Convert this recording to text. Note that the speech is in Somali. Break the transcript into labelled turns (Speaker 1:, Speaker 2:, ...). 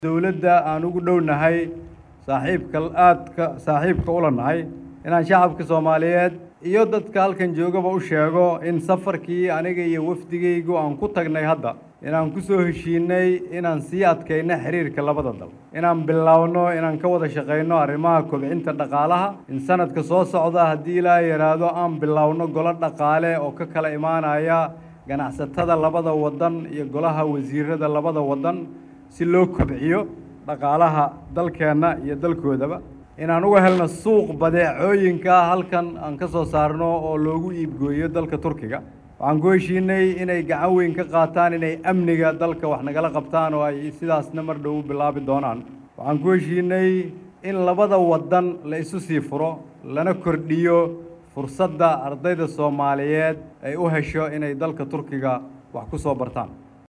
Speaker 1: dowladda aan ugu dhownahay saaxiibka aadka saaxiibka ula nahay inaan shacabka soomaaliyeed iyo dadka halkan joogaba u sheego in safarkii aniga iyo wafdigaygu aan ku tagnay hadda inaan ku soo heshiinay inaan sii adkayno xiriirka labada dal inaan bilowno inaan ka wada shaqayno arrimaha kobcinta dhaqaalaha in sanadka soo socda haddii ilaa yidhaahdo aan bilowno golo dhaqaale oo ka kala imaanaya ganacsatada labada waddan iyo golaha wasiirada labada waddan si loo kobciyo dhaqaalaha dalkeenna iyo dalkoodaba inaan uga helno suuq badeecooyinka halkan aan ka soo saarno oo loogu iibgooyo dalka turkiga waxaan ku heshiinay inay gacan weyn ka qaataan inay amniga dalka wax nagala qabtaan oo ay sidaasna mar dhow u bilaabi doonaan waxaan ku heshiinay in labada waddan la isu sii furo lana kordhiyo fursadda ardayda soomaaliyeed ay u hesho inay dalka turkiga wax ku soo bartaan